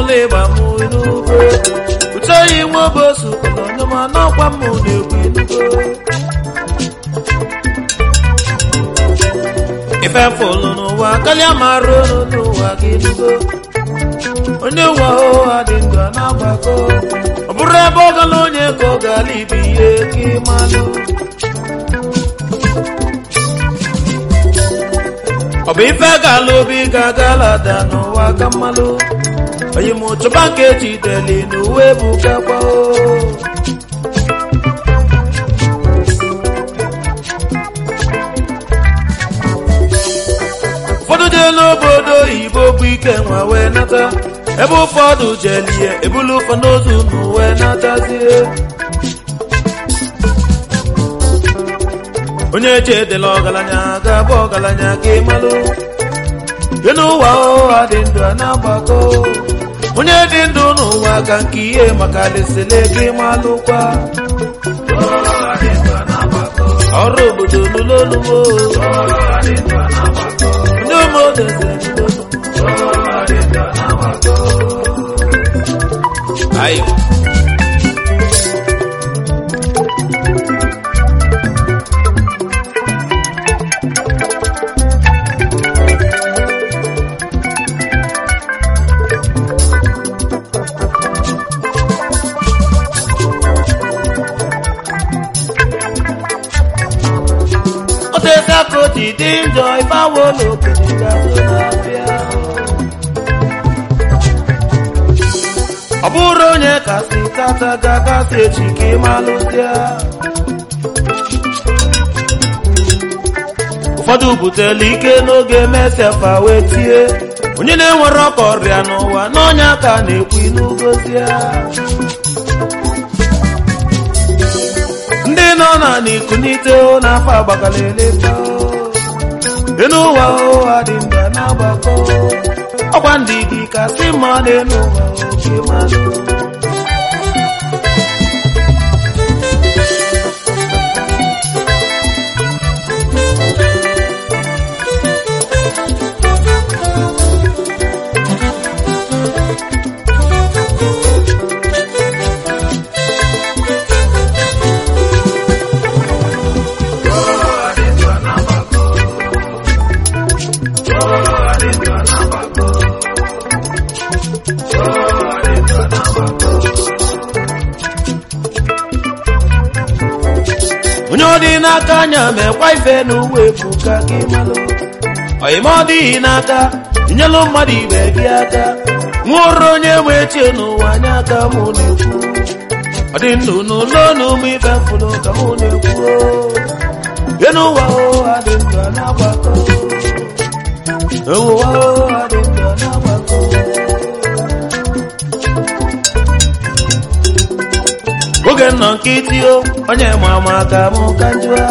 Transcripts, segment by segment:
na ịgba m inugo uche yi nwa obosu kọlọnyọma n'ọkwa m na-ekwu inugo ife fụlụ n'ụwa kalịa mara olu n'ụwa gị inugo onye nwe ụwa dị ndụ a na-agbakọ ọ bụrụ ebe ọ gala onye ka ọ gala ibe ihe ka ịmalụ ọ bụ ife gala obi ga-agala da n'ụwa ka mmalụ onye m chọba nke jideli n'uwe bụ gakwa ụfọdụ jee n'obodo oyibo bụ ike nwa wee nata ebe ụfọdụ jelie ebulu ụfọdụ ozu nụ wee natazie onye chedela ọgaranya ga-abụ ọgaranya ka ịmalụ dị n'ụwa ụwa dị ndụ a na-agbakọ onye dị ndụ n'ụwa ka nke ihe maka lesele gị malụkwa ọrụ obodo n'ụlọolumo ndị ụmụodeze ayo oteka ka o ji dị njọ ife awo n'okenye ga-azụ n'abịa ọ bụrụ onye kasị tata ga-akasị echi ka ịmalụzịa ụfọdụ butela ike n'oge mesefa wee tie onye na-enwere ọka ọrịa n'ụwa n'ọnya ka na-ekwu n'ugozia ndị nọ na n'ikunite n'afọ agbakalele dị n'ụwa ụwa dị mba na-agbakọ ọkwa ndị gị kasị mma n'elu ụwa oke mmanụ onye ọ dị n'aka anya mekwa ife n'uwe bụ ka gị malụ oyima ọ dịghị n'aka nyelụ mmadụ ibe gị aka nwụrụ onye nwe chie n'ụwa anya aka mụ na-ekwu ọ dị ndụ n'ụlọ n'ụmụ ife mfụlụ ka mụ na-ekwu dị n'ụwa ụwa dị ndụ a na-agbakọ ụwa ụwa dị ndụ a na-agbakọ oge nọ nkịtị o onye ma ama ka mụ ka njụa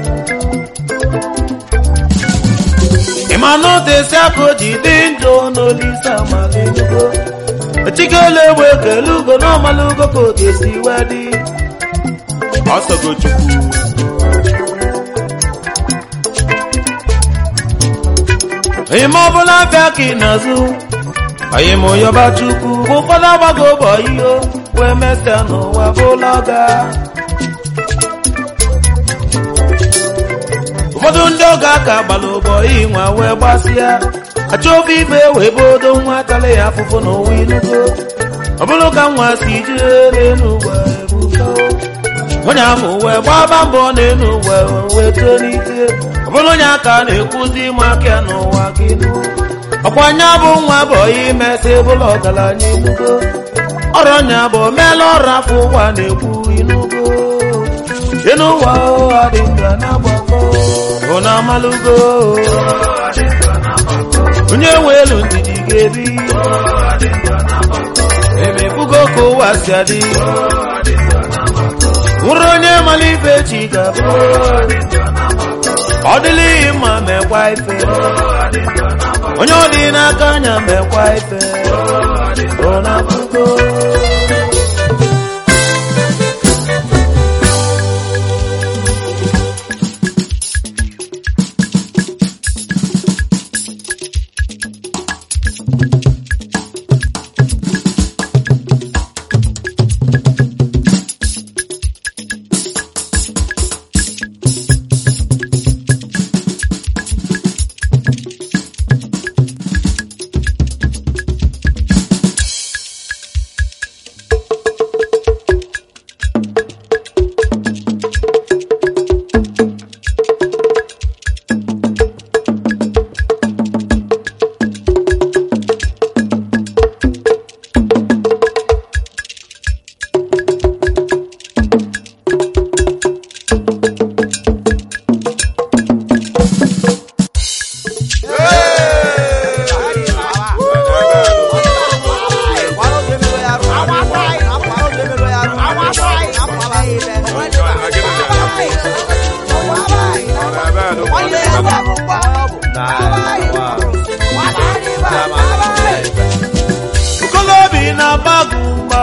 ịma na otesi aka o ji dị njọ n'olise amaligo echikele egbe ekele ugo n'ọmalugo ka o ga-esi wee dị ọsọgo chukwu ịma ọbụla abịa ka ị na-azụ anyị m yọba chukwu bụ ụfọdụ agbago ụbọ ihe wee mesịa n'ụwa bụla ọga ụfọdụ ndị ọga ka gbara ụbọ inwa wee gbasịa achọ ofe ife wee bodo nwa tala ya afụfụ n'ụwa inugo ọ bụrụ ka nwa si jere n'ụwa ebuka onye ahụ wee gbaba mbọ n'elu ụwa wee tolite ọ bụrụ onye aka na-ekwuzi ịma aka n'ụwa gị nụ ọkwa anya bụ nwa bụ imesị bụla ọgaranya inugo ọrụ nya bụ meela ọrụ afọ ụwa na-ekwu inugo ịnụwa ụwa dị ndụ na-agbakọ ụna amalugo onye nwe elu ndidi ga-ebi emebugo ka ụwa si adị nwụrụ onye mara ife chi ga-abụ ọ dịlịghị mma mekwa ife onye ọ dị n'aka anya mekwa ife ọ na-abụgo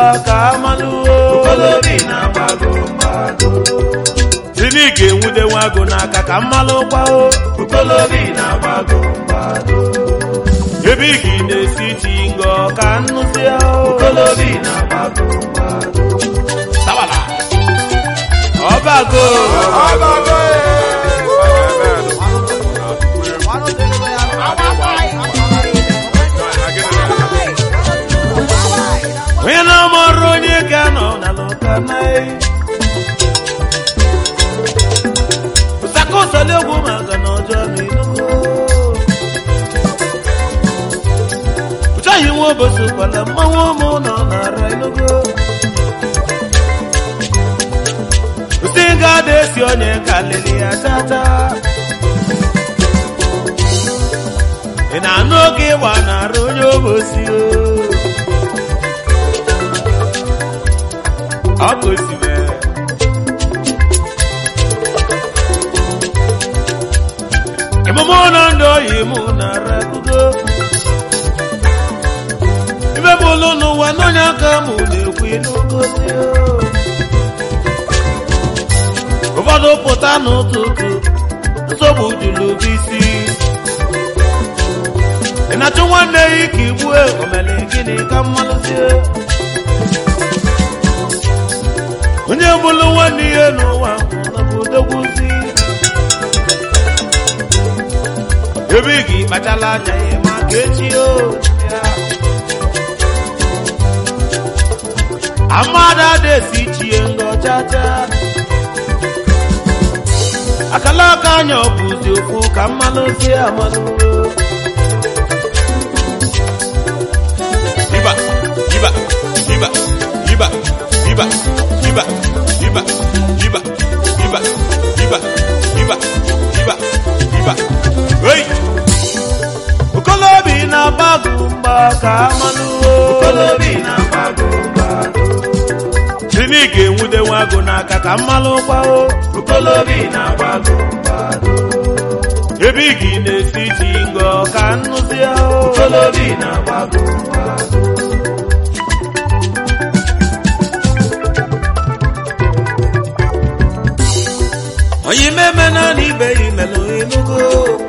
ka amalụo okolobi na-agbago mgbago si na ị ga-enwude nwa agụ n'aka ka mmalụ gbao okolobi na-agbago mgbago ebe ị ga na-esi chi ngọ ka nnụzi okolobi na-agbago mgbago Tawala. ọbago onye na-amarụ onye ga-anọ na lụkanai ụsakọsọli ogwu maka na ọjọọ na enugo ụchaghị nwa obosi kwala mmanwụ ụmụ nọ nara enugo ụsị ga-ada esi onye ka lili ya chata ị na-anụ oge ịgba nara onye obosi o ọ gosiri emume ụlọ ndị oyi mụ nara kugo ibe bụ ụlọ n'ụwa n'onye aka mụ na-ekwu n'ogozi ụfọdụ pụta n'ụtụtụ nsogbu juru bụ isi ị na-achụ nwanne ya ike igbue omele gịnị ka mmalụzie onye bụrụ nwanne ihe n'ụwa n'obodogwuzi ebe ị ga ịkpachala anya ya maka echi o ya amada desi chie ngọchacha akala aka anya ọ bụzi okwu ka mmalụzi amalụ Iba, iba, iba, iba, iba, iba, iba, iba, iba, iba, iba, iba, iba. Hey! Okolobi na-agbago mgba ka amalụ okolobi na-agbago mgbago Sini ga-enwude nwa agụ n'aka ka mmalụ gbao okolobi na-agbago mgbago ebe ị ga na-esi ji ngọ ka nnụzi ahụ okolobi na-agbago mgbago onye imeme na na ibe ya imelụ enugo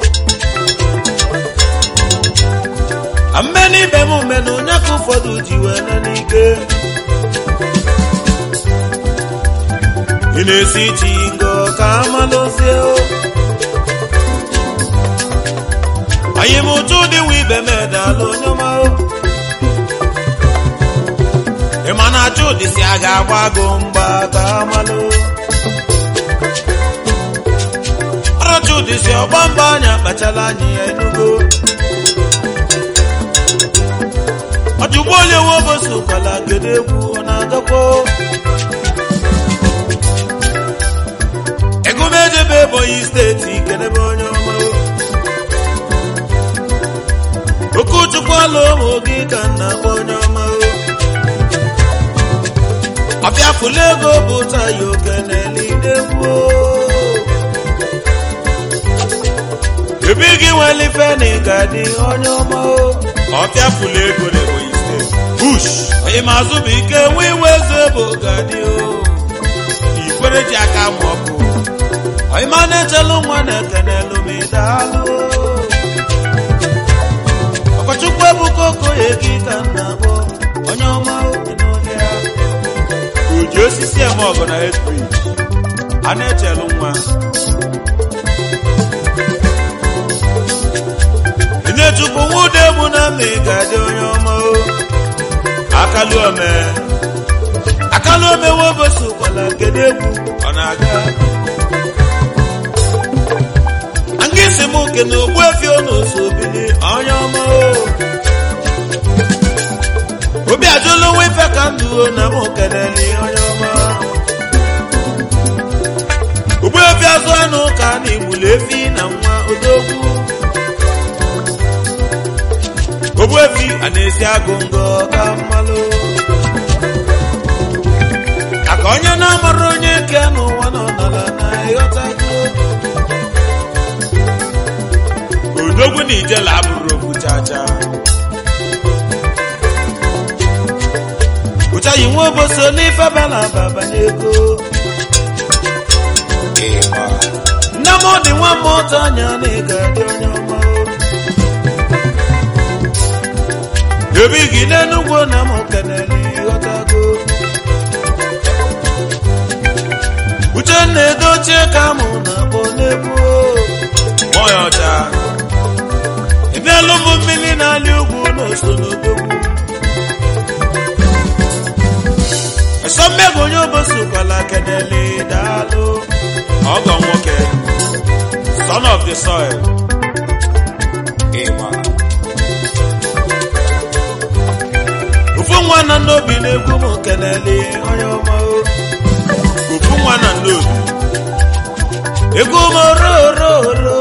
mme n'ibe m menụ onye ka ụfọdụ ji wee na n'ike ị na-esi ji ngọ ka amalụzie anyị m ụtụ dịwa ibe m edala onye ọma ị ma na achụ ụdịsi a ga-agba gụ mgba ka amalụ ọrọchụ ụdịsi ọgba mgba anya kpachala anyị ya enugo ọjụgbo onye nwe obosi ụkwala kedu egwu ọ na-agakwa egumejebe ebonyi steeti kedebe onye ọma okochukwu ala ụmụ gị ka nna gba onye ọma ọbịa fụlụ ego bụ tayi oke na-elidegwu ebe gị nwere ife na ịga dị onye ọma ọbịa fụlụ ego na ebonyi steeti bush onye mazụ bụ ike nwe iwe eze bụ gadi ikwere ji aka ma ọ bụ onye ma na-echelu nwa na-ekene lumidalụ ọkọchukwu ebuka okoye gị ka nna bụ onye ọma obi n'oge ya uji osisi eme ọgụ na etri a na-echelu nwa Inechukwu nwude egbu na mma ị ga-adị onye ọma o akalu ome akalu ome wobosi ụkwala kedu egwu ọ na-aga nga isi m nke na ogbu efi n'ụzọ obili onye ọma o obi ajụla nwa ife ka ndụ o na m kelele onye ọma ogbu efi azụ anụ ka na igbulu efi na nwa odogwu ogbuefi a na-esi agụ ngọ ka mmalụ aka onye na-amara onye ke n'ụwa nọ n'ala na ịghọtago odogwu na ijela abụrụ okwu chacha ụcha oyi nwa oboso n'ife bala babanye ego nne m dị nwa m otu anya na ị ga-adị onye ọma ebi gị n'enugwu na m kenere ịghọtago uchenna edochie ka mụ na-akpọ n'egwu ọya ọcha ịbịalụ m mmiri na-alị ugwu n'oso n'odogwu esọmmego onye obosi kwala kenele daalụ ọgọ nwoke son of the soil ịgba ofu nwa na n'obi na-egwu m kenele onye ọma o. ofu nwa na n'obi egwu m orororo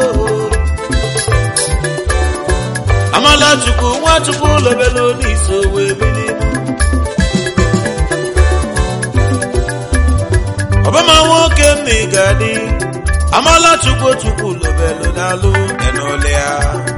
amala chukwu nwa chukwu lobelo n'iso wee bili ọbama nwoke m ị ga-adị amala chukwu chukwu lobelo n'alụ enole ya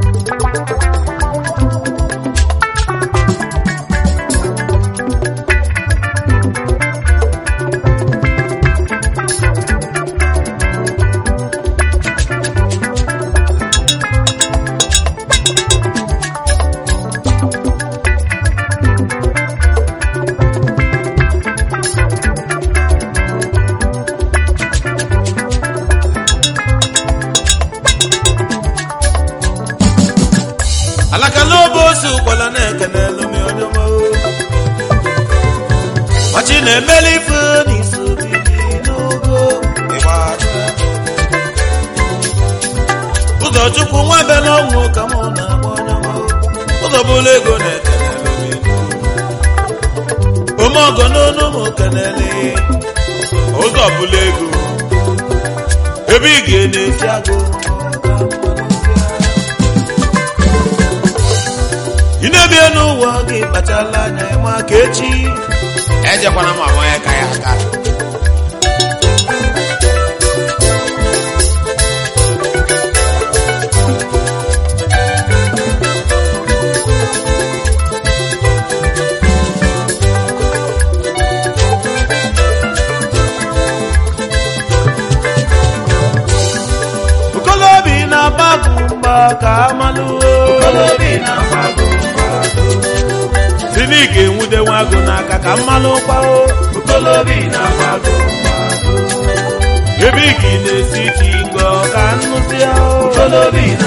alaka n'obe osi ụkwala na-ekene elumi onye ọma o. machi na-emeli ife n'isi obibi n'ogo ịgba aka. ụzọ chukwu nwa be n'ọnwụ ka mụ na-agba onye ọma o. ụzọ bụla ego na-ekene elumi ome ọgọ n'onu m kenele ụzọ bụla ego ebe ị ga-esi agụ ị na-ebie n'ụwa gị kpachala anya ma ka echi ejekwana m ama ya ka ya aka okolobi na-agbagụ mgba ka amalụo Okolobi na-agbago mgbado. si na ị ga-enwude nwa agụ n'aka ka mmalụ kwao Okolobi na-agbago mgbado. ebe ị ga na-esi chi ngọ ka nnụzi ahụ Okolobi